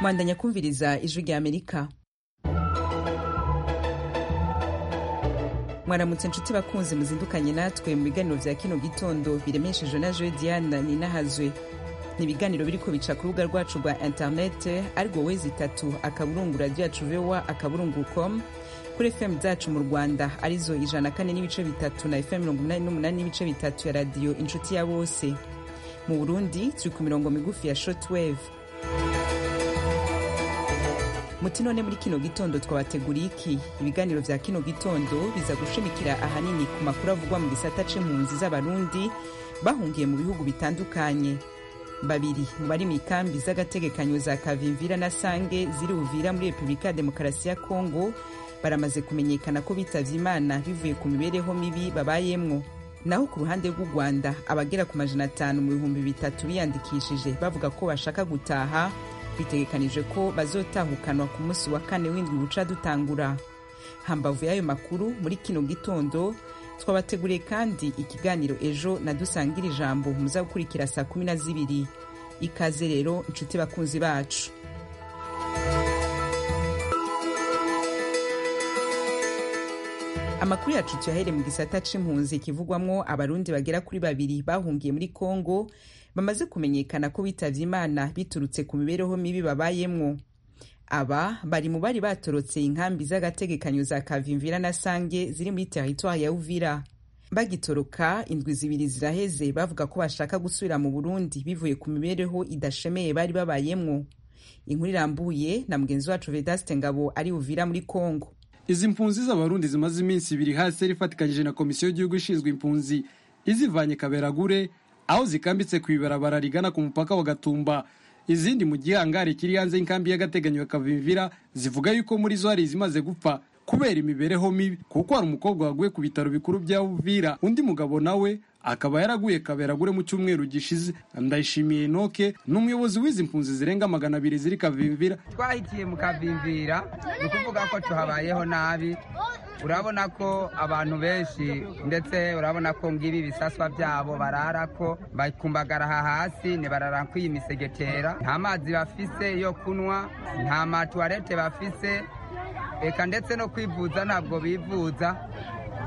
bandanya kumviriza ijwi rya amerika mwaramutse inshuti bakunze muzindukanye natwe mu biganiro bya kino gitondo biremeshejwe na joe diana ninahazwe ni ibiganiro biri kubica ku rubuga rwacu rwa interinete ariko wezi itatu akaburungu radiyo yacu vewa akaburungu komu kuri fm zacu mu rwanda arizo ijana kane n'ibice bitatu na fm mirongo inani n'umunani n'ibice bitatu ya radiyo inshuti ya bose mu burundi turi ku mirongo migufi ya shotweve muti none muri kino gitondo twabateguriye iki ibiganiro bya kino gitondo biza gushimikira ahanini ku makuru avugwa mu gisata c'impunzi z'abarundi bahungiye mu bihugu bitandukanye babiri mu bari mu ikambi z'agategekanyo za kavimvira na sange ziri buvira muri repubulika ya demokarasi ya kongo baramaze kumenyekana ko bitavye imana bivuye ku mibereho mibi babayemwo naho ku ruhande rw'u rwanda abagera ku majana atanu mu bihumbi bitatu biyandikishije bavuga ko bashaka gutaha bitegekanijwe ko bazotahukanwa ku munsi wa kane w'indwi buca dutangura hambavu y'ayo makuru muri kino gitondo twabateguriye kandi ikiganiro ejo nadusangira ijambo muza gukurikira saa kumi na zibiri ikaze rero inshuti bakunzi bacu amakuru yacu tuyahere mu gisata c'impunzi kivugwamwo abarundi bagera kuri babiri bahungiye muri kongo bamaze kumenyekana ko bitavye imana biturutse ku mibereho mibi babayemwo aba bari mu bari batorotse inkambi z'agategekanyo za kavimvira na sange ziri muri teritwari ya uvira bagitoroka indwi zibiri ziraheze bavuga ko bashaka gusubira mu burundi bivuye ku mibereho idashemeye bari babayemwo inkuru irambuye na mugenzi wacu vedaste ngabo ari uvira muri kongo izi mpunzi z'abarundi zimaze iminsi ibiri hasi ifatikanyije na komisiyo y'igihugu ishinzwe impunzi izivanye kaberagure aho zikambitse ku ibarabara rigana ku mupaka wa gatumba izindi mu gihangari kiri hanze y'inkambi y'agateganyo ya kavimvira zivuga yuko muri zo hari izimaze gupfa kubera imibereho mibi kuko hari umukobwa waguye ku bitaro bikuru bya uvira undi mugabo nawe akaba yaraguye kaberagure mu cyumweru gishize ndayishimiye noke ni umuyobozi w'izi mpunzi zirenga magana abiri ziri kavimvira twahitiye mu kavimvira ni ukuvuga ko tuhabayeho nabi urabona ko abantu benshi ndetse urabona ko ngibi ibisaswa byabo barara ko bakumbagaraha hasi ntibarara kw'iyi misegetera nta mazi bafise yo kunywa nta matuwarete bafise reka ndetse no kwivuza ntabwo bivuza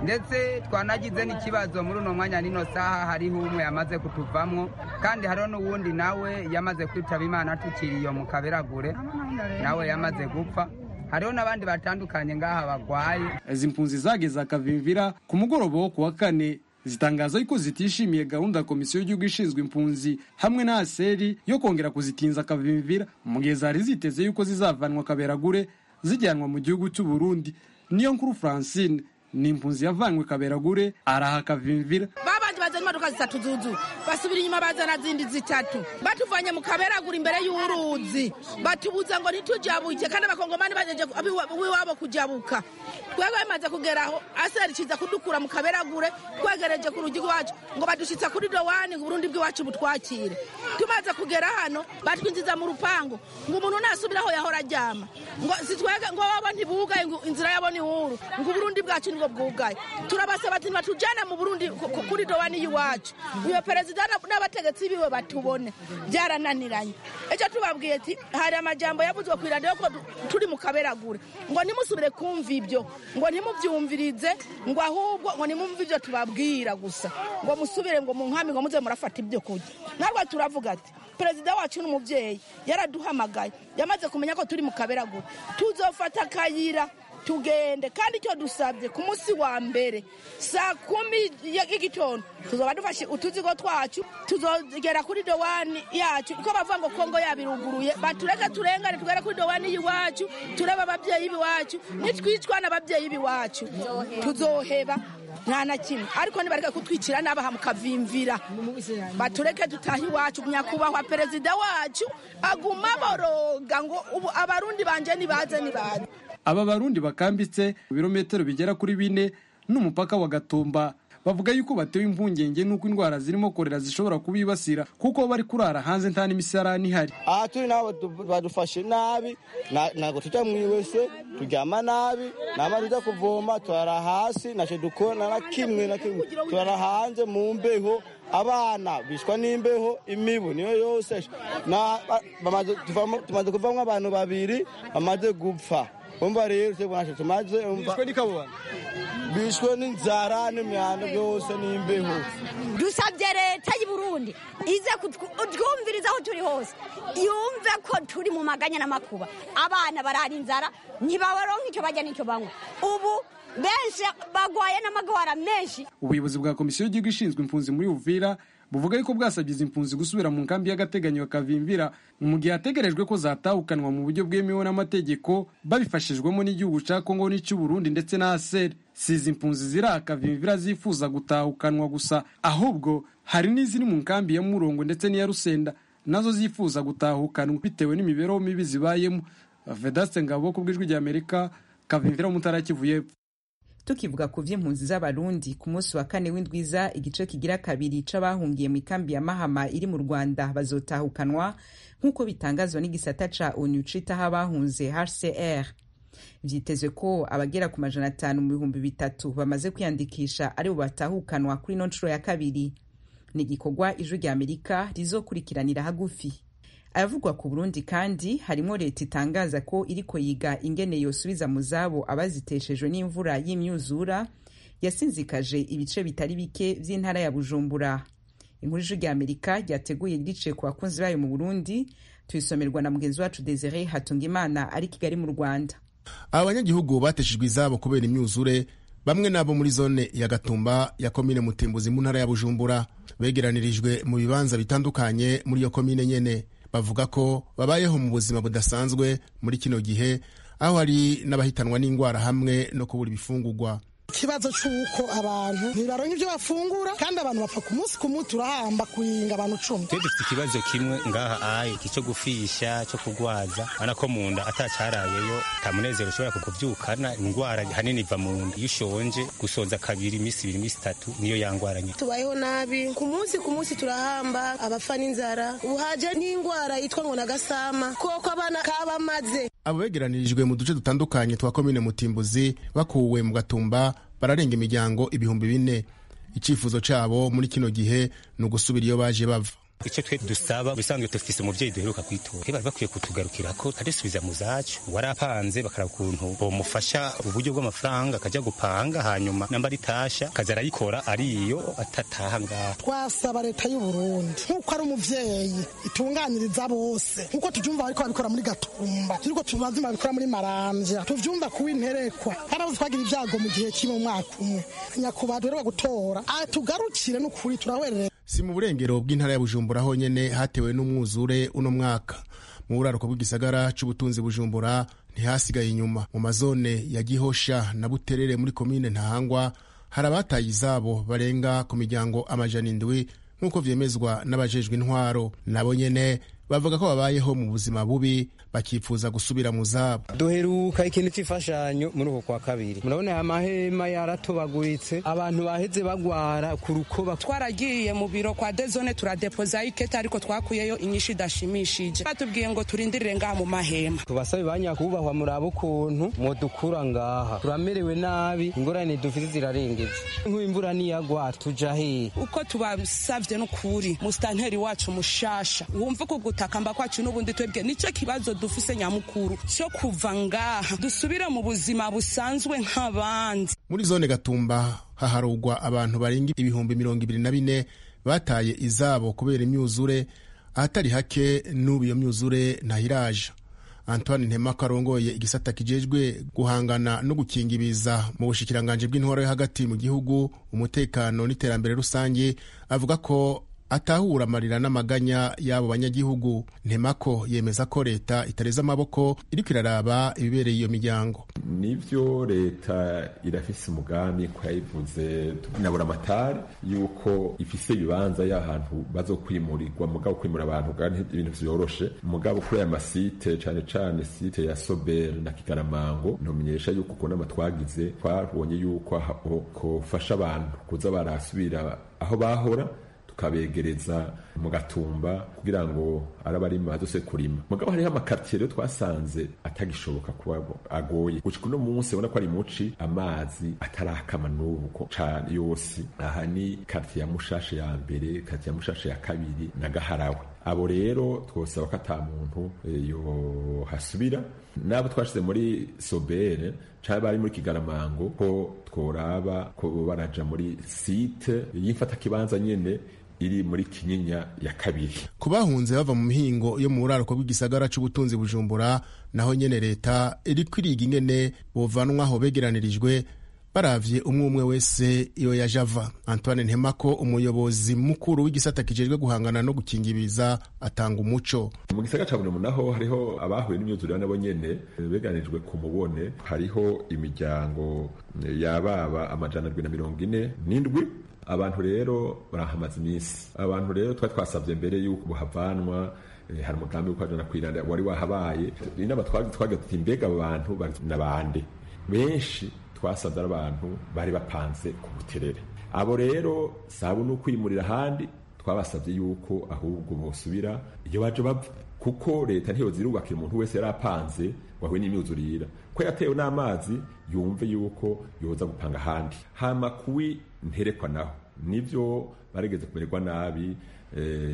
ndetse twanagize n'ikibazo muri uno mwanya nino saha hariho umwe yamaze kutuvamo kandi hariho n'uwundi nawe yamaze kwitaba imana tukiri iyo mu kaberagure nawe yamaze gupfa hariho n'abandi batandukanye ngaha barwaye izi mpunzi zageze akavimvira ku mugoroba wo kuwa kane zitangaza yuko zitishimiye gahunda ya komisiyo y'igihugu ishinzwe impunzi hamwe na aseri yo kongera kuzitinza akavimvira mu gihe zari ziteze yuko zizavanwa kaberagure zijyanwa mu gihugu cy'u Burundi niyo nkuru Francine ni impunzi yavanywe kaberagure araha kavimvira babandi bazana imodoka zitatu zuzu basubira inyuma bazana zindi zitatu batuvanye mu kaberagure imbere y'uruzi batubuza ngo ntitujabuke kandi abakongomani bajeje wiwabo kujabuka twebwe bimaze kugeraho aseri kiza kudukura mu kaberagure twegereje ku rugi rwacu ngo badushitsa kuri dowani ngo burundi bw'iwacu butwakire tumaze kugera hano batwinjiza mu rupangu ngo umuntu nasubiraho yahora ajyama ngo sitwege ngo babo ntibugaye ngo inzira yabo ni huru ngo uburundi bwacu nibwo bwugaye turabasaba ati batujyane mu burundi kuri dowani y'iwacu uyo perezida n'abategetsi biwe batubone byarananiranye icyo tubabwiye ati hari amajyambo yavuzwe ku iradiyo ko turi mu kaberagure ngo ntimusubire kumva ibyo ngo ntimubyumvirize ngo ahubwo ngo nimumve ibyo tubabwira gusa ngo musubire ngo mu nkambi ngo muze murafata ibyo kurya natwe turavuga ati perezida wacu n'umubyeyi yaraduhamagaye yamaze kumenya ko turi mu kaberagure tuzofata akayira tugende kandi icyo dusabye ku munsi wa mbere saa kumi y'igitondo tuzaba dufashe utuzigo twacu tuzogera kuri dowani yacu kuko bavuga ngo kongo yabiruguruye batureke turengane tugere kuri dowani y'iwacu turebe ababyeyi b'iwacu nitwicwa n'ababyeyi b'iwacu tuzoheba nta na kimwe ariko nibareke kutwicira n'abaha mukavimvira batureke dutahe iwacu nyakubahwa perezida wacu aguma boroga ngo ubu abarundi banje nibaze nibaze aba barundi bakambitse ibirometero bigera kuri bine n'umupaka wa gatumba bavuga yuko batewe impungenge n'uko indwara zirimo korera zishobora kubibasira kuko bari kurara hanze nta n'imisarani ihari aha turi nabo badu- badufashe nabi na- ntabwo tujya mu iwese turyama nabi namara tujya kuvoma turara hasi ntacyo dukora na kimwe na kimwe turara hanze mu mbeho abana bishwa n'imbeho imibu niyo yose Na- ba- bamaze- tuvamo- tumaze kuvamo abantu babiri bamaze gupfa umva rero twebwe ntacyo tumaze umva bishwe n'inzara n'imyanda byose n'imbeho dusabye leta y'i burundi ize kutwu- kutwumviriza aho turi hose yumve ko turi mu maganya n'amakuba abana barara inzara ntibabaronka icyo bajya n'icyo banywa ubu benshi bagwaye n'amagwara menshi ubuyobozi bwa komisiyo y'igihugu ishinzwe impunzi muri uvira buvuga yuko bwasabye izi mpunzi gusubira mu nkambi y'agateganyo bakavimvira mu gihe hategerejwe ko zatahukanwa mu buryo bwemewe n'amategeko babifashijwemo n'igihugu cya kongo n'icy'uburundi ndetse na aseri si izi mpunzi ziri akavimvira zifuza gutahukanwa gusa ahubwo hari n'iziri mu nkambi ya murongo ndetse n'iya rusenda nazo zifuza gutahukanwa bitewe n'imibereho mibi zibayemo vedaste ngabo ku bw'ijwi ry'amerika kavimvira mu ntara ya kivu y'epfo tukivuga ku by'impunzi z'abarundi ku munsi wa kane w'indwiza igice kigira kabiri c'abahungiye mu ikambi ya mahama iri mu rwanda bazotahukanwa nk'uko bitangazwa n'igisata ca onu citaho abahunze hcr vyitezwe ko abagera ku majana atanu mu bihumbi bitatu bamaze kwiyandikisha ari bo batahukanwa kuri ino nshuro ya kabiri ni igikorwa ijwi rya amerika rizokurikiranira hagufi abavugwa ku burundi kandi harimo leta itangaza ko iriko yiga ingene yosubiza mu zabo abaziteshejwe n'imvura y'imyuzura yasinzikaje ibice bitari bike by'intara ya bujumbura inkuru ijwi rya amerika ryateguye riciye ku bakunzi bayo mu burundi tuyisomerwa na mugenzi wacu desire hatungimana ari kigali mu rwanda aba banyagihugu bateshejwe izabo kubera imyuzure bamwe nabo muri zone ya gatumba ya komine mutimbuzi mu ntara ya bujumbura begeranirijwe mu bibanza bitandukanye muri iyo komine nyene bavuga ko babayeho mu buzima budasanzwe muri kino gihe aho hari n'abahitanwa n'indwara hamwe no kubura ibifungugwa ikibazo cy'uko abantu ntibaronka ibyo bafungura kandi abantu bapfa ku munsi ku munsi turahamba kuringa abantu icumi twe dufite ikibazo kimwe ngaha ayi iki cyo gufisha cyo kugwaza urabona ko mu nda atacyarayeyo nta munezero ushobora kukubyukana indwara hanini iva mu nda iyo ushonje gusonza kabiri iminsi ibiri iminsi itatu niyo yangwaranye tubayeho nabi ku munsi ku munsi turahamba abapfa n'inzara ubu haje n'indwara yitwa ngo nagasama koko abana kabamaze abo begeranirijwe mu duce dutandukanye twa komine mutimbuzi bakuwe mu gatumba bararenga imiryango ibihumbi bine icyifuzo cyabo muri kino gihe ni ugusubira iyo baje bava icyo twe dusaba ubusanzwe dufise umubyeyi duheruka kwitora twe bari bakwiye kutugarukira ko adusubiza mu zacu wari apanze bakaraba ukuntu bomufasha uburyo bw'amafaranga akajya gupanga hanyuma namba ritasha akaza arayikora ariyo atataha ngaha twasaba leta y'u Burundi nk'uko ari umuvyeyi itunganiriza bose nk'uko tuvyumva bariko babikora muri gatumba turiko tubazima babikora muri maramvya tuvyumva kuba interekwa hari aho twagira ibyago mu gihe kimwe mu mwaka umwe nyakubahwa duheruka gutora atugarukire n'ukuri turawerera si mu burengero bw'intara ya bujumbura honyine hatewe n'umwuzure uno mwaka mu buraruko bw'igisagara cy'ubutunzi bujumbura ntihasigaye inyuma mu mazone ya gihosha na buterere muri komine ntahangwa hari abataye izabo barenga ku miryango amajana indwi nk'uko vyemezwa n'abajejwe intwaro nabo nyene bavuga ko babayeho mu buzima bubi bakifuza gusubira mu zabo duheruka ikintu cy'imfashanyo muri uko kwa kabiri murabona aya mahema yaratobaguritse abantu baheze bagwara ku rukoba twaragiye mu biro kwa dezone turadepozayo ikete ariko twakuyeyo inyinshi idashimishije batubwiye ngo turindirire ngaha mu mahema tubasabe ba nyakubahwa muraba ukuntu mudukura ngaha turamerewe nabi ingorane dufite zirarengeje nk'imvura niyagwa tuja hehe uko tubasavye n'ukuri musitanteri wacu mushasha wumva uko gutakamba kwacu n'ubundi twebwe nicyo kibazo dufise nyamukuru cyo kuva ngaha dusubire mu buzima busanzwe nk'abandi muri zone gatumba haharugwa abantu barenga ibihumbi mirongo ibiri na bine bataye izabo kubera imyuzure ahatari hake n'ubu iyo myuzure ntahiraje antoine ntema ko arongoye igisata kijejwe guhangana no gukingibiza mu bushikiranganje bw'intwaro yo hagati mu gihugu umutekano n'iterambere rusange avuga ko atahura amarira n'amaganya y'abo banyagihugu ntemako yemeza ko leta itareze amaboko iriko iraraba ibibereye iyo miryango nivyo leta irafise umugambi ko yayivuze nabura amatari yuko ifise ibibanza y'ahantu bazokwimurirwa mugabo kwimura abantu kandi ibintu vyoroshe mugabo kuri aya masite cane cane site ya Sober na Kigaramango ntumenyesha yuko kunama twagize twabonye yuko aho kofasha abantu kuza barasubira aho bahora tukabegereza mu gatumba kugira ngo arabarima bazose kurima mugabo hariho amakartier rero twasanze atagishoboka kuba agoye gushika uno munsi ubona ko ari muci amazi atarakama n'ubu ko cane yose aha ni kartier ya mushashe ya mbere kartier ya mushashe ya kabiri na gaharawe abo rero twosaba ko ata muntu yohasubira n'abo twashize muri sobere cyangwa bari muri kigaramango ko tworaba ko baraja muri site y'imfatakibanza nyene iri muri kinyinya ya kabiri ku bahunze bava mu mihingo yo mu buraruko bw'igisagara c'ubutunzi bujumbura naho nyene leta iriko iriga ingene bovanwaho begeranirijwe baravye umwe umwe wese iyo yaje ava antoine ntemako umuyobozi mukuru w'igisata kijejwe guhangana no gukingibiza atanga umuco mu gisagara ca bunomu naho hariho abahuye n'imyuzurire nabo nyene beganijwe ku mubone hariho imiryango yababa amajana na mirongo ine n'indwi abantu rero barahamaze iminsi abantu rero twari twasabye mbere y'uko buhavanwa hari umugambi wo kwajana kwiranda wari wahabaye inama twagira tuti mbega abo bantu nabande benshi twasanze ari abantu bari bapanze ku buterere abo rero sabo ni ukwimurira ahandi twabasabye yuko ahubwo bosubira iyo baje bapfa kuko leta ntiyozirubakira umuntu wese yari apanze wahuye n'imyuzurira ko yatewe n'amazi yumve yuko yoza gupanga ahandi hama kuwi nterekwa naho nivyo barigeze kumererwa nabi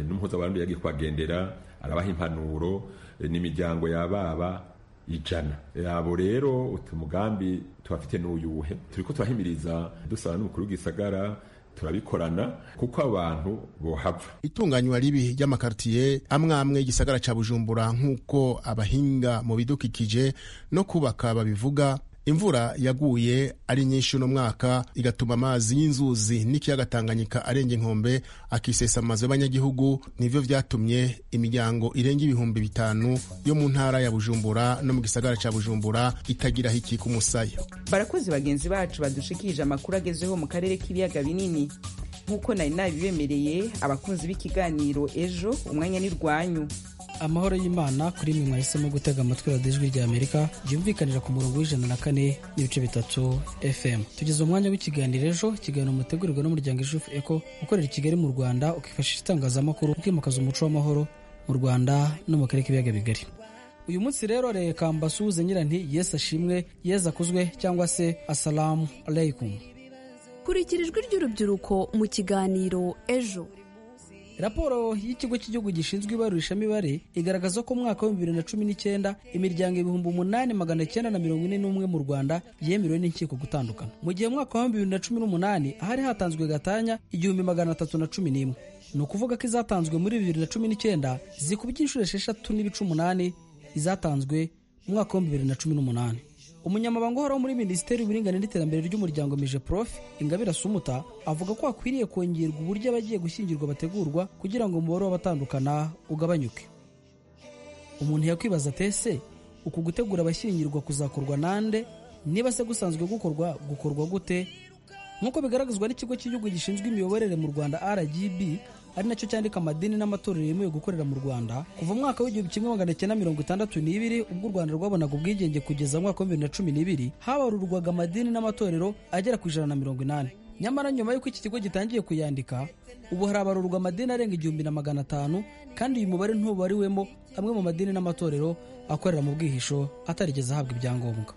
n'umuhuzabarundi yagiye kubagendera arabaha impanuro n'imiryango y'ababa ijana abo rero umugambi tubafite n'uyuhe turiko turahimiriza dusaba n'umukuru w'igisagara turabikorana kuko abantu bohava itunganywa ribi ry'amakartiye amwe amwe y'igisagara ca bujumbura nk'uko abahinga mu bidukikije no kubaka babivuga imvura yaguye ari nyinshi uno mwaka igatuma amazi y'inzuzi n'ikiyaga tanganyika arenga inkombe akisesa amazu y'abanyagihugu nivyo vyatumye imiryango irenga ibihumbi bitanu yo mu ntara ya bujumbura no mu gisagara ca bujumbura itagiraho ikika umusaya barakoze bagenzi bacu badushikirije amakuru agezeho mu karere k'ibiyaga binini nk'uko nari nabibemereye abakunzi b'ikiganiro ejo umwanya ni rwanyu amahoro y'imana kuri mwe mwahisemo gutega amatwi radiyo ijwi rya amerika ryumvikanira ku murongo w'ijana na kane n'ibice bitatu fm tugeze umwanya w'ikiganiro ejo ikiganiro mutegurirwa n'umuryango ijufu eko ukorera i kigali mu rwanda ukifashisha itangazamakuru ukimakaza umuco w'amahoro mu rwanda no mu karere k'ibiyaga bigari uyu munsi rero reka mbasuhuze nyiranti yesu ashimwe yesu akuzwe cyangwa se asalamu aleikum kurikira ijwi ry'urubyiruko mu kiganiro ejo raporo y'ikigo cy'igihugu gishinzwe ibarurishamibare igaragaza ko umwaka wa bibiri na cumi n'icyenda imiryango ibihumbi umunani magana cyenda na mirongo ine n'umwe mu rwanda yemerewe n'inkiko gutandukana mu gihe umwaka wa bibiri na cumi n'umunani hari hatanzwe gatanya igihumbi magana atatu na cumi n'imwe ni ukuvuga ko izatanzwe muri bibiri na cumi n'icyenda zikubye inshuro esheshatu n'ibice umunani izatanzwe mu mwaka wa bibiri na cumi n'umunani umunyamabanga uhoraho muri minisiteri y'uburinganire n'iterambere ry'umuryango mije prof ingabire sumuta avuga ko hakwiriye kongerwa uburyo abagiye gushyingirwa bategurwa kugira ngo umubare w'abatandukana ugabanyuke umuntu yakwibaza ati ese uku gutegura abashyingirwa kuzakorwa nande niba se gusanzwe gukorwa gukorwa gute nk'uko bigaragazwa n'ikigo cy'igihugu gishinzwe imiyoborere mu rwanda rgb ari nacyo cyandika amadini n'amatorero yemewe gukorera mu rwanda kuva mwaka w'igihumbi kimwe magana cyenda mirongo itandatu n'ibiri ubwo u rwanda rwabonaga ubwigenge kugeza mu mwaka wa bibiri na cumi n'ibiri habarurwaga amadini n'amatorero agera ku ijana na mirongo inani nyamara nyuma y'uko iki kigo gitangiye kuyandika ubu harabarurwa amadini arenga igihumbi na magana atanu kandi uyu mubare ntubariwemo amwe mu madini n'amatorero akorera mu bwihisho atarigeze ahabwa ibyangombwa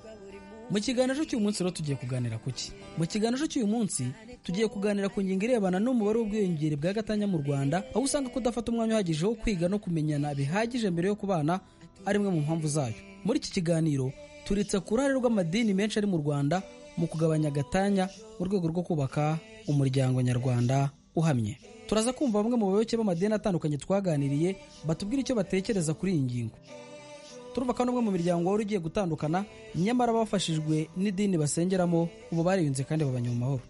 mu kiganiro cy'uyu munsi rero tugiye kuganira ku ki mu kiganiro cy'uyu munsi tugiye kuganira ku ngingo irebana n'umubare w'ubwiyongere bwa gatanya mu rwanda aho usanga kudafata umwanya uhagije wo kwiga no kumenyana bihagije mbere yo kubana ari imwe mu mpamvu zayo muri iki kiganiro turitse ku ruhare rw'amadini menshi ari mu rwanda mu kugabanya gatanya mu rwego rwo kubaka umuryango nyarwanda uhamye turaza kumva bamwe mu bayoboke b'amadini atandukanye twaganiriye batubwira icyo batekereza kuri iyi ngingo turubaka n'umwe mu miryango wari ugiye gutandukana nyamara bafashijwe n'idini basengeramo ubu bariyunze kandi babanye mu mahoro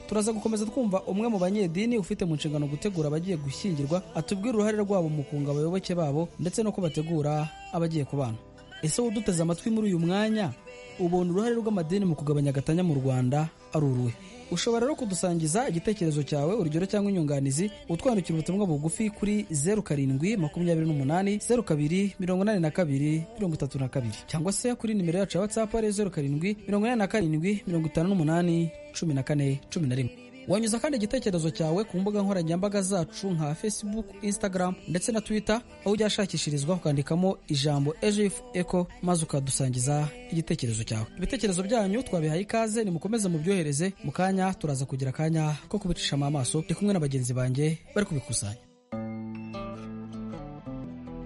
turaza gukomeza twumva umwe mu banyedini ufite mu nshingano gutegura abagiye gushyingirwa atubwira uruhare rwabo mu kunga abayoboke babo ndetse no ko bategura abagiye kubana ese wowe uduteze amatwi muri uyu mwanya ubona uruhare rw'amadini mu kugabanya agatanya mu rwanda ari uruhe ushobora rero kudusangiza igitekerezo cyawe urugero cyangwa inyunganizi utwandikira ubutumwa bugufi kuri zeru karindwi makumyabiri n'umunani zeru kabiri mirongo inani na kabiri mirongo itatu na kabiri cyangwa se kuri nimero yacu ya watsapu ari zeru karindwi mirongo inani na karindwi mirongo itanu n'umunani cumi na kane cumi na rimwe wanyuza kandi igitekerezo cyawe ku mbuga nkoranyambaga zacu nka facebook instagram ndetse na twitter aho ujya ashakishirizwa ukandikamo ijambo ejif eco maze ukadusangiza igitekerezo cyawe ibitekerezo byanyu twabihaye ikaze nimukomeze mubyohereze mu kanya turaza kugira akanya ko kubicishamo amaso ndi kumwe na bagenzi banjye bari kubikusanya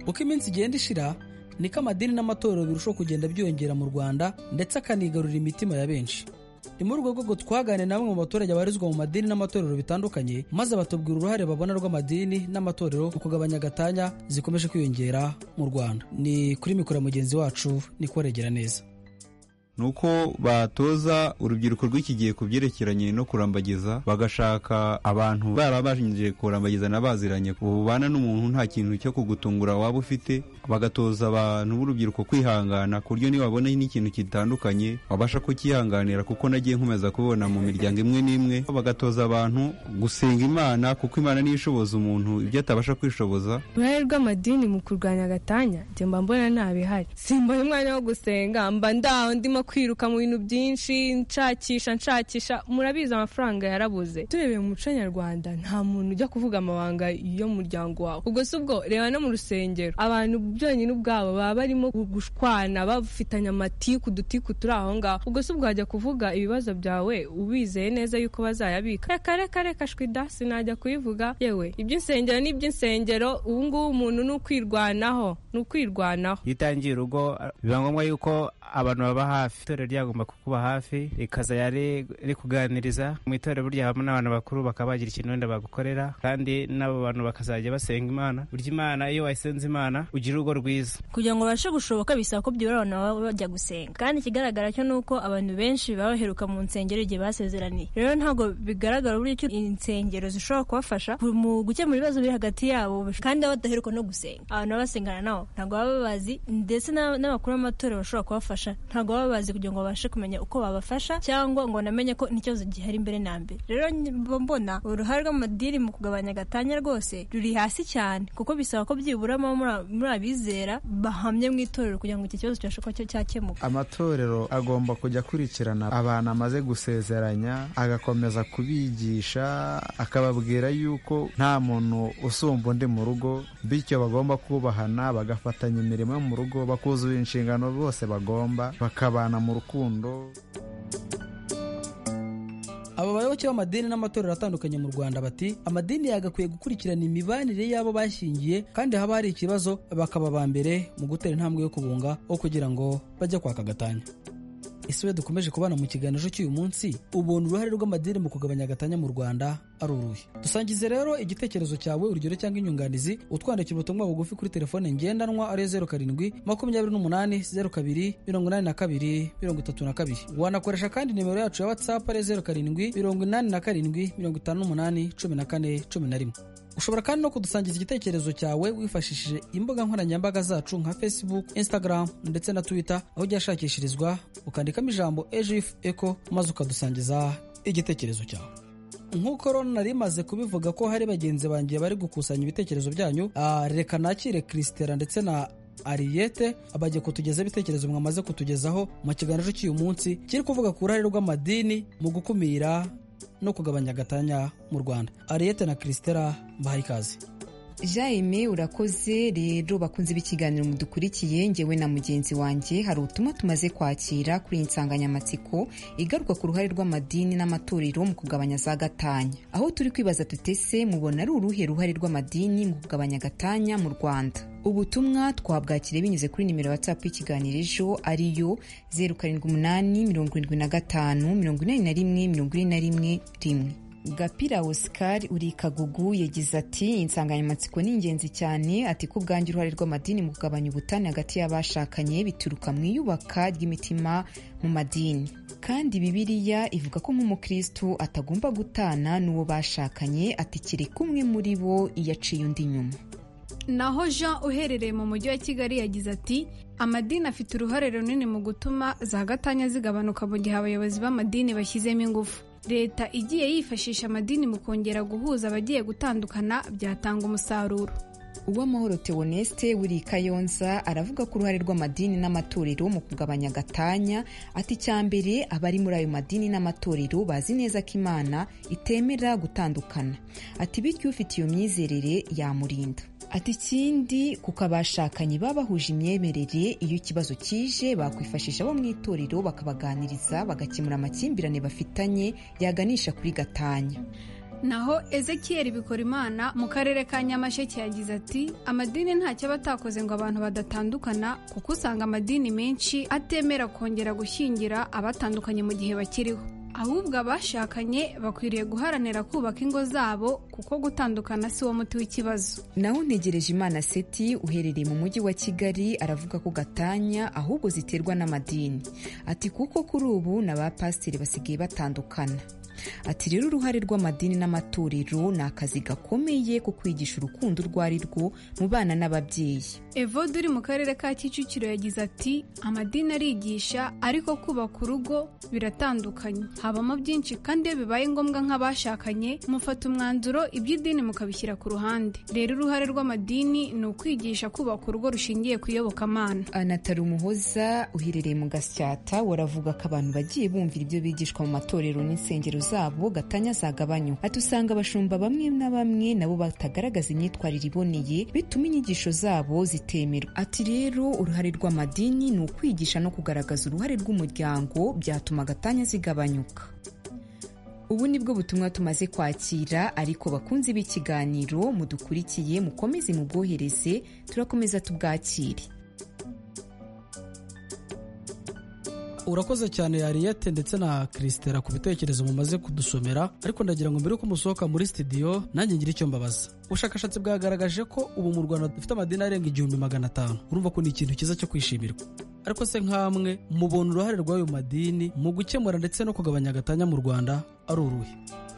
uko iminsi igenda ishira niko amadini n'amatorero birushaho kugenda byiyongera mu rwanda ndetse akanigarurira imitima ya benshi ni muri urwo rwego twaganiriye na bamwe mu baturage babarizwa mu madini n'amatorero bitandukanye maze batubwira uruhare babona rw'amadini n'amatorero mu kugabanya agatanya zikomeje kwiyongera mu rwanda ni kuri mikoro ya mugenzi wacu ni kubaregera neza ni uko batoza urubyiruko rw'iki gihe ku byerekeranye no kurambagiza bagashaka abantu baba bashingiye kurambagiza n'abaziranye bubana n'umuntu nta kintu cyo kugutungura waba ufite bagatoza abantu b'urubyiruko kwihangana ku buryo nibabona n'ikintu gitandukanye babasha kukihanganira kuko nagiye nkomeza kubibona mu miryango imwe n'imwe bagatoza abantu gusenga imana kuko imana niyo ishoboza umuntu ibyo atabasha kwishoboza uruhare rw'amadini mu kurwanya agatanya njye mba mbona ntabihari simbona umwanya wo gusenga mba ndaho ndimo kwiruka mu bintu byinshi nshakisha nshakisha murabizi amafaranga yarabuze turebeye mu muco nyarwanda nta muntu ujya kuvuga amabanga yo mu muryango wawe ubwo si ubwo reba no mu rusengero abantu byonyine ubwabo baba barimo gushwana bafitanye amatiku udutiku turi aho ngaho ubwo si ubwo wajya kuvuga ibibazo byawe ubizeye neza yuko bazayabika reka reka reka shwida sinajya kubivuga yewe iby'insengero ni iby'insengero ubu ngubu umuntu ni ukwirwanaho ni ukwirwanaho iyo utangiye urugo biba ngombwa yuko abantu baba hafi itorero ryagomba kukuba hafi rikaza rikuganiriza mu itorero burya habamo n'abantu bakuru bakaba bagira ikintu wenda bagukorera kandi n'abo bantu bakazajya basenga imana burya imana iyo wayisenze imana ugira urugo rwiza kugira ngo babashe gushoboka bisaba ko byibura abantu baba bajya gusenga kandi ikigaragara cyo ni uko abantu benshi baba baheruka mu nsengero igihe basezeraniye rero ntabwo bigaragara buryo insengero zishobora kubafasha mu gukemura ibibazo biri hagati yabo kandi baba badaheruka no gusenga abantu baba basengana nabo ntabwo baba babazi ndetse n'abakuru b'amatorero bashobora kubafasha ntabwo baba bazi kugira ngo babashe kumenya uko babafasha cyangwa ngo namenye ko n'ikibazo gihari mbere na mbere rero mbona uruhare rw'amadini mu kugabanya agatanya rwose ruri hasi cyane kuko bisaba ko byibura muri abizera bahamye mu itorero kugira ngo iki kibazo cyabashe kuba cyakemuka amatorero agomba kujya akurikirana abantu amaze gusezeranya agakomeza kubigisha akababwira yuko nta muntu usumba undi mu rugo bityo bagomba kubahana bagafatanya imirimo yo mu rugo bakuzuye inshingano bose bagomba bakabana mu rukundo aba bayoboke b'amadini n'amatorero atandukanye mu rwanda bati amadini yagakwiye gukurikirana imibanire y'abo bashyingiye kandi haba hari ikibazo bakaba ba mbere mu gutera intambwe yo kubunga aho kugira ngo bajye kwaka agatanya ese we dukomeje kubana mu kiganiro cy'uyu munsi ubona uruhare rw'amadini mu kugabanya agatanya mu rwanda ari uruhe dusangize rero igitekerezo cyawe urugero cyangwa inyunganizi utwandikira ubutumwa bugufi kuri telefone ngendanwa ari zeru karindwi makumyabiri n'umunani zeru kabiri mirongo inani na kabiri mirongo itatu na kabiri wanakoresha kandi nimero yacu ya watsapu ari zeru karindwi mirongo inani na karindwi mirongo itanu n'umunani cumi na kane cumi na rimwe ushobora kandi no kudusangiza igitekerezo cyawe wifashishije imbuga nkoranyambaga zacu nka facebook instagram ndetse na twitter aho ujya ashakishirizwa ukandikamo ijambo ejif eco maze ukadusangiza igitekerezo cyawe nk'uko rona nari maze kubivuga ko hari bagenzi banjye bari gukusanya ibitekerezo byanyu reka nakire christera ndetse na ariyete abagiye kutugezaho ibitekerezo mwamaze kutugezaho mu kiganiro cy'uyu munsi kiri kuvuga ku ruhare rw'amadini mu gukumira no kugabanya agatanya mu rwanda ariyete na christera mbahaye ikaze jaime urakoze rero bakunze b'ikiganiro mudukurikiye ngewe na mugenzi wanjye hari ubutumwa tumaze kwakira kuri iyi nsanganyamatsiko igaruka ku ruhare rw'amadini n'amatorero mu kugabanya za gatanya aho turi kwibaza tutese mubona ari uruhe ruhare rw'amadini mu kugabanya agatanya mu rwanda ubutumwa twabwakire binyuze kuri nimero watsapu y'ikiganiro ejo ariyo zeru karindwi umunani mirongo irindwi na gatanu mirongo inani na rimwe mirongo ine na rimwe rimwe gapira oscar uri kagugu yagize ati iyi nsanganyamatsiko ni ingenzi cyane ati ko ubwanjye uruhare rw'amadini mu kugabanya ubutane hagati y'abashakanye bituruka mu iyubaka ry'imitima mu madini kandi bibiliya ivuga ko nk'umukristu atagomba gutana n'uwo bashakanye ati kereka umwe muri bo iyo aciye undi nyuma naho jean uherereye mu mujyi wa kigali yagize ati amadini afite uruhare runini mu gutuma za gatanya zigabanuka mu gihe abayobozi b'amadini bashyizemo ingufu leta igiye yifashisha amadini mu kongera guhuza abagiye gutandukana byatanga umusaruro uwamahoro teoneste wuri kayonza aravuga ko uruhare rw'amadini n'amatorero mu kugabanya gatanya ati icyambere abari muri ayo madini n'amatorero bazi neza ko imana itemera gutandukana ati bityo ufite iyo myizerere yamurinda ati ikindi kuko abashakanye baba bahuje imyemerere iyo ikibazo kije bakwifashisha abo mu itorero bakabaganiriza bagakemura amakimbirane bafitanye yaganisha kuri gatanya naho ezekiyeri bikora imana mu karere ka nyamasheke yagize ati amadini ntacyo aba atakoze ngo abantu badatandukana kuko usanga amadini menshi atemera kongera gushyingira abatandukanye mu gihe bakiriho ahubwo abashakanye bakwiriye guharanira kubaka ingo zabo kuko gutandukana si wo muti w'ikibazo naho ntegereje imana seti uherereye mu mujyi wa kigali aravuga ko gatanya ahubwo ziterwa n'amadini ati kuko kuri ubu na ba pasiteri basigaye batandukana ati rero uruhare rw'amadini n'amatorero ni akazi gakomeye ko kwigisha urukundo urwo ari rwo mu bana n'ababyeyi evode uri mu karere ka kicukiro yagize ati amadini arigisha ariko kubaka urugo biratandukanye habamo byinshi kandi iyo bibaye ngombwa nk'abashakanye mufata umwanzuro iby'idini mukabishyira ku ruhande rero uruhare rw'amadini ni ukwigisha kubaka urugo rushingiye ku iyobokamana anatari umuhoza uherereye mu gasyata waravuga ko abantu bagiye bumvira ibyo bigishwa mu matorero n'insengero zabo gatanya zagabanywa ati usanga abashumba bamwe na bamwe nabo batagaragaza imyitwarire iboneye bituma inyigisho zabo zitemerwa ati rero uruhare rw'amadini ni ukwigisha no kugaragaza uruhare rw'umuryango byatuma gatanya zigabanyuka ubu ni bwo butumwa tumaze kwakira ariko bakunzi b'ikiganiro mudukurikiye mukomeze mubwohereze turakomeza tubwakire urakoze cyane yariyete ndetse na kirisitera ku bitekerezo mumaze kudusomera ariko ndagira ngo mbere yuko musohoka muri sitidiyo nanjye ngire icyo mbabaza ubushakashatsi bwagaragaje ko ubu mu rwanda dufite amadini arenga igihumbi magana atanu urumva ko ni ikintu cyiza cyo kwishimirwa ariko se nk'amwe mubona uruhare rw'ayo madini mu gukemura ndetse no kugabanya agatanya mu rwanda ari uruhe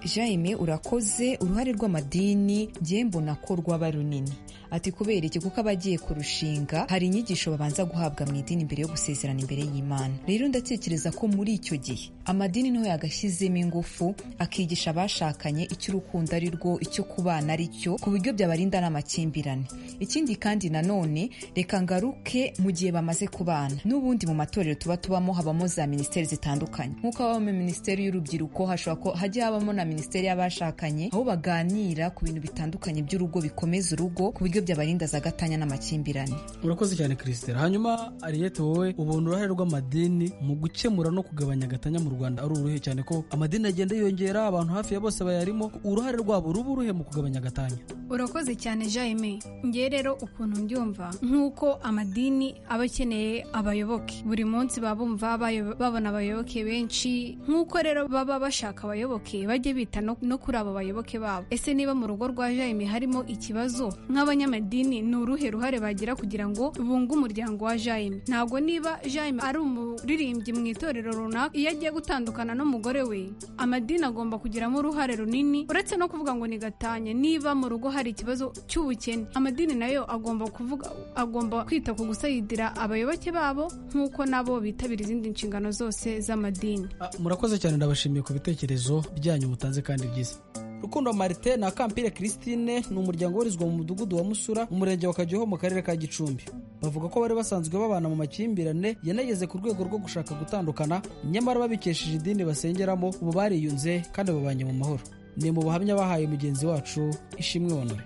jaime urakoze uruhare rw'amadini ngiye mbona ko rwaba runini ati kubera iki kuko abagiye kurushinga hari inyigisho babanza guhabwa mu idini mbere yo gusezerana imbere y'imana rero ndatekereza ko muri icyo gihe amadini niho yagashyizemo ingufu akigisha abashakanye icyo urukundo ari rwo icyo kubana ari cyo ku buryo byabarinda n'amakimbirane ikindi kandi nanone reka ngaruke mu gihe bamaze kubana n'ubundi mu matorero tuba tubamo habamo za minisiteri zitandukanye nk'uko habamo minisiteri y'urubyiruko hashobora ko hajya habamo na minisiteri y'abashakanye aho baganira ku bintu bitandukanye by'urugo bikomeza urugo ku buryo byabarinda za gatanya n'amakimbirane urakoze cyane kirisitera hanyuma ariyete wowe ubona uruhare rw'amadini mu gukemura no kugabanya agatanya mu rwanda ari uruhe cyane ko amadini agenda yiyongera abantu hafi ya bose bayarimo uruhare rwabo ruba uruhe mu kugabanya agatanya urakoze cyane jaime ngewe rero ukuntu mbyumva nk'uko amadini aba akeneye abayoboke buri munsi baba bumva babona abayoboke benshi nk'uko rero baba bashaka abayoboke bajye bita no kuri abo bayoboke babo ese niba mu rugo rwa jaime harimo ikibazo nk'abanyamadini ni uruhe ruhare bagira kugira ngo bunge umuryango wa jaime ntabwo niba jaime ari umuririmbyi mu itorero runaka iyo agiye gutandukana n'umugore we amadini agomba kugiramo uruhare runini uretse no kuvuga ngo ni gatanya niba mu rugo hari ikibazo cy'ubukene amadini nayo agomba kuvuga agomba kwita ku gusayidira abayoboke babo nk'uko nabo bitabira izindi nshingano zose z'amadini murakoze cyane ndabashimiye ku bitekerezo byanyu mutanze kandi byiza rukundo marite na kampire christine ni umuryango ubarizwa mu mudugudu wa musura mu murenge wa kageho mu karere ka gicumbi bavuga ko bari basanzwe babana mu makimbirane yanageze ku rwego rwo gushaka gutandukana nyamara babikesheje idini basengeramo ubu bariyunze kandi babanye mu mahoro ni mu buhamya bahaye mugenzi wacu ishimwe onore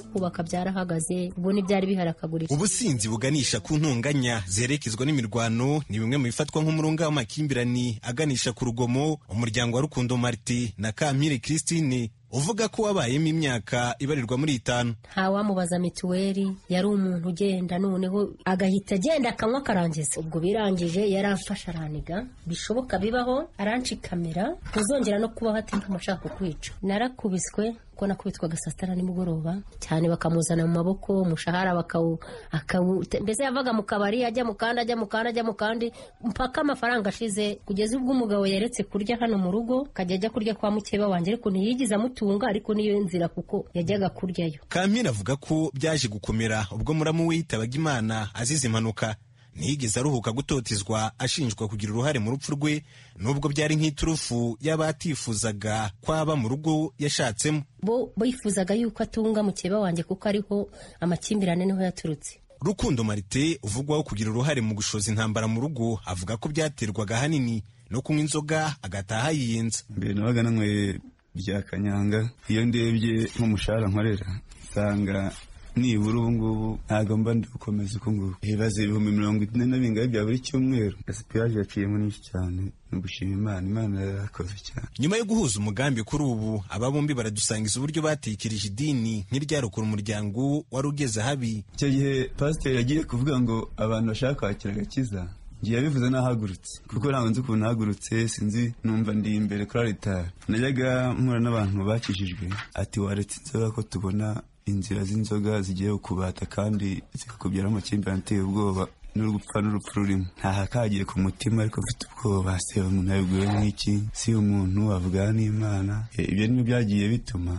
kubaka byarahagaze ubu ntibyari biharakaguritse ubusinzi buganisha ku ntonganya zerekezwa n'imirwano ni bimwe mu bifatwa nk'umurunga w'amakimbirane aganisha ku rugomo umuryango wa rukundo marite na kampire christine uvuga ko wabayemo imyaka ibarirwa muri itanu ntawamubaza mituweli yari umuntu ugenda noneho agahita agenda akanywa akarangiza ubwo birangije yaramfasha araniga bishoboka bibaho aranshikamira ntuzongera no kubaho atemba ashaka kukwica narakubiswe kuko nakubitwaga saa sita na nimugoroba cyane bakamuzana mu maboko umushahara bakawu akawu mbese yavaga mu kabari ajya mu kandi ajya mu kandi ajya mu kandi mpaka amafaranga ashize kugeza ubwo umugabo yaretse kurya hano mu rugo akajya ajya kurya kwa mukeba wanjye ariko ntiyigeze amutunga ariko niyo nzira kuko yajyaga kuryayo kampira avuga ko byaje gukomera ubwo muramu we yitabaga imana azize impanuka ntiyigeze aruhuka gutotezwa ashinjwa kugira uruhare mu rupfu rwe nubwo byari nk'iturufu yaba atifuzaga kwaba mu rugo yashatsemo bo bifuzaga yuko atunga mukeba wanjye kuko ariho amakimbirane niho yaturutse rukundo marite uvugwaho kugira uruhare mu gushoza intambara mu rugo avuga ko byaterwaga ahanini no kunywa inzoga agataha yiyenza mbere nabaga nanyweye bya kanyanga iyo ndebye nk'umushahara nkorera nsanga nibura ubu ngubu ntabwo mba ndi gukomeza uku nguku ibibazo ibihumbi mirongo ine na bingahe bya buri cyumweru asipiraje yaciyemo nyinshi cyane gushima imana imana yarakoze cyane nyuma yo guhuza umugambi kuri ubu aba bombi baradusangiza uburyo batekereje idini nk'iryarokora umuryango wari ugeze habi icyo gihe pasiteri yagiye kuvuga ngo abantu bashaka kwakira agakiza ngiye yabivuze n'ahagurutse kuko ntabwo nzi ukuntu ahagurutse sinzi numva ndi imbere kuri aritari najyaga mpura n'abantu bakijijwe ati waretse inzoga ko tubona inzira z'inzoga zigiye kubata kandi zikakubyara amakimbirane ateye ubwoba n'urupfa n'urupfu rurimo ntahakagiye ku mutima ariko mfite ubwoba seba umuntu yabiguye nk'iki si umuntu wavugana n'imana ibyo nibyo byagiye bituma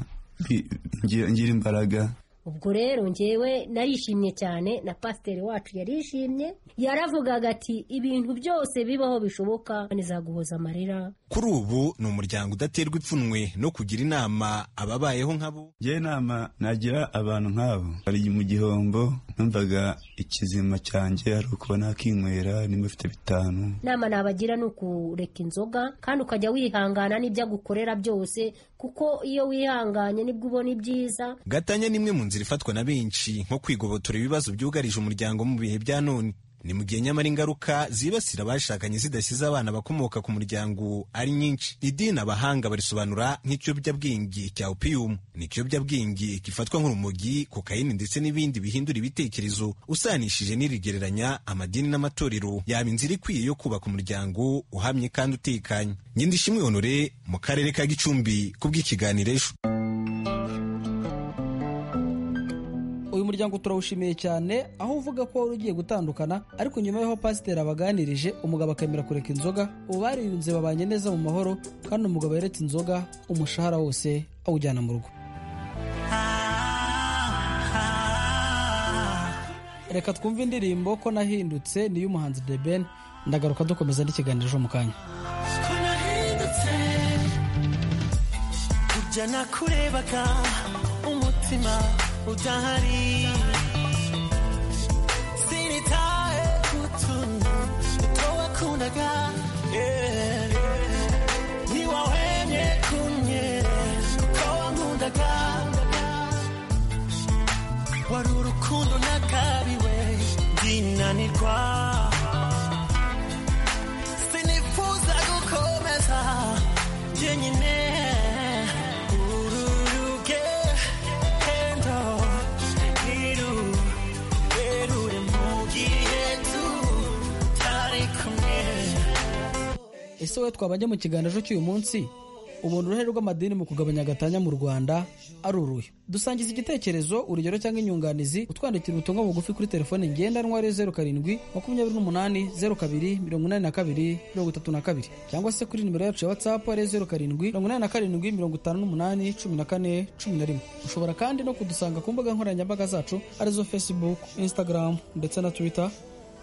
ngira imbaraga ubwo rero ngewe narishimye cyane na pasiteri wacu yarishimye yaravugaga ati ibintu byose bibaho bishoboka nizaguhoza amarira kuri ubu ni umuryango udaterwa ipfunwe no kugira inama ababayeho nk'abo njyewe inama nagira abantu nk'abo bari mu gihombo numvaga ikizima cyanjye ari ukubona nakinywera nimba mfite bitanu inama nabagira ni ukureka inzoga kandi ukajya wihangana n'ibyo agukorera byose kuko iyo wihanganye nibwo ubona ibyiza gatanya ni imwe mu nzira ifatwa na benshi nko kwigobotora ibibazo byugarije umuryango mu bihe bya none ni mu gihe nyamara ingaruka zibasira abashakanye zidasize abana bakomoka ku muryango ari nyinshi idini abahanga barisobanura nk'ikiyobyabwenge cya opiyumu ni ikiyobyabwenge gifatwa nk'urumogi kokayini ndetse n'ibindi bihindura ibitekerezo usanishije n'irigereranya amadini n'amatorero yaba inzira ikwiye yo kubaka umuryango uhamye kandi utekanye nyindishimwe honore mu karere ka gicumbi ku bw'ikiganiro ejo uyu muryango turawushimiye cyane aho uvuga ko wari ugiye gutandukana ariko nyuma y'aho pasiteri abaganirije umugabo akemera kureka inzoga ubu bariyunze babanye neza mu mahoro kandi umugabo yeretse inzoga umushahara wose awujyana mu rugo reka twumve indirimbo ko nahindutse niyo umuhanzi de ben ndagaruka dukomeza n'ikiganiro mu kanya kujya nakurebaga umutima udahari sinitaye kutuntu towakundaga ntiwahwemye kumye kuko wankundaga wari urukundo nakabiwe ndinanirwa sinifuza gukomeza jyenyine ese wowe twabajya mu kiganiro cy'uyu munsi umuntu uruhare rw'amadini mu kugabanya agatanya mu rwanda ari uruhe dusangiza igitekerezo urugero cyangwa inyunganizi utwandikira ubutumwa bugufi kuri telefone ngendanwa ariyo zeru karindwi makumyabiri n'umunani zeru kabiri mirongo inani na kabiri mirongo itatu na kabiri cyangwa se kuri nimero yacu ya watsapu ariyo zeru karindwi mirongo inani na karindwi mirongo itanu n'umunani cumi na kane cumi na rimwe ushobora kandi no kudusanga ku mbuga nkoranyambaga zacu arizo facebook instagram ndetse na twitter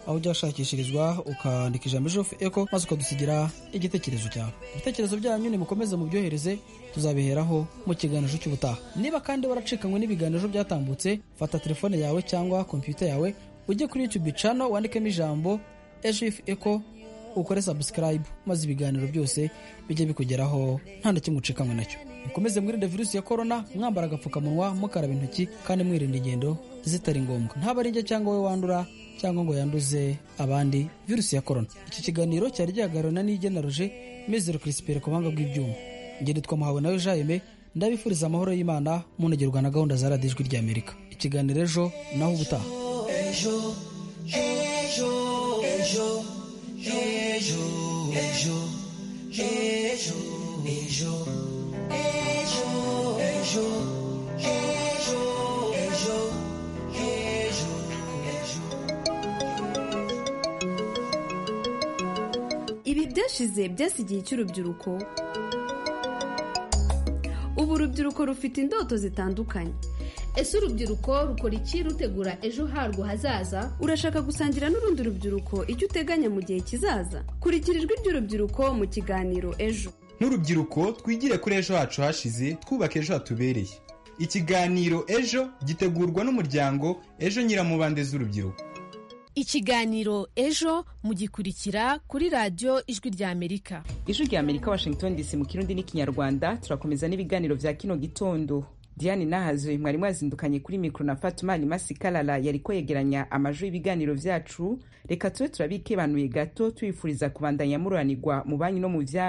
aho ujya washakishirizwa ukandika ijambo ejo eko maze ukadusigira igitekerezo cyawe ibitekerezo byanyu nimukomeze mubyohereze tuzabiheraho mu kiganiro cy'ubutaha niba kandi waracikanywe n'ibiganiro byatambutse fata telefone yawe cyangwa kompiyuta yawe ujye kuri YouTube cano wandikemo ijambo ejo eko ukore sabusikarayibu maze ibiganiro byose bijye bikugeraho nta na kimwe ucikanwe nacyo mukomeze mwirinde virusi ya korona mwambara agapfukamunwa mukaraba intoki kandi mwirinda ingendo zitari ngombwa ntaba ari njye cyangwa we wandura cyangwa ngo yanduze abandi virusi ya korona iki kiganiro cyari gihagararana n'igenaroje mizero kirisiperi ku buhanga bw'ibyuma ngende twamuhawe nawe jayime ndabifuriza amahoro y'imana munegerwa na gahunda za radiyo ijwi ry'amerika ikiganiro ejo naho ubutaha ejo ejo ejo ejo ejo ejo ejo ejo ejo ejo ejo ejo ibi byashize byasi igihe cy'urubyiruko ubu urubyiruko rufite indoto zitandukanye ese urubyiruko rukora iki rutegura ejo harwo hazaza urashaka gusangira n'urundi rubyiruko icyo uteganya mu gihe kizaza kurikira ijwi ry'urubyiruko mu kiganiro ejo nk'urubyiruko twigire kuri ejo hacu hashize twubaka ejo hatubereye ikiganiro ejo gitegurwa n'umuryango ejo nyiramubande z'urubyiruko ikiganiro ejo mugikurikira kuri radiyo ijwi ry'amerika ijwi ry'amerika washington dc mu kirundi n'ikinyarwanda turakomeza n'ibiganiro bya kino gitondo diane nahazo mwari mwazindukanye kuri mikoro na fatumani masikarara yari kwegeranya amajwi y'ibiganiro byacu reka tube turabikebanuye gato tubifuriza kubandanya mururanirwa mu banki no mu byanyu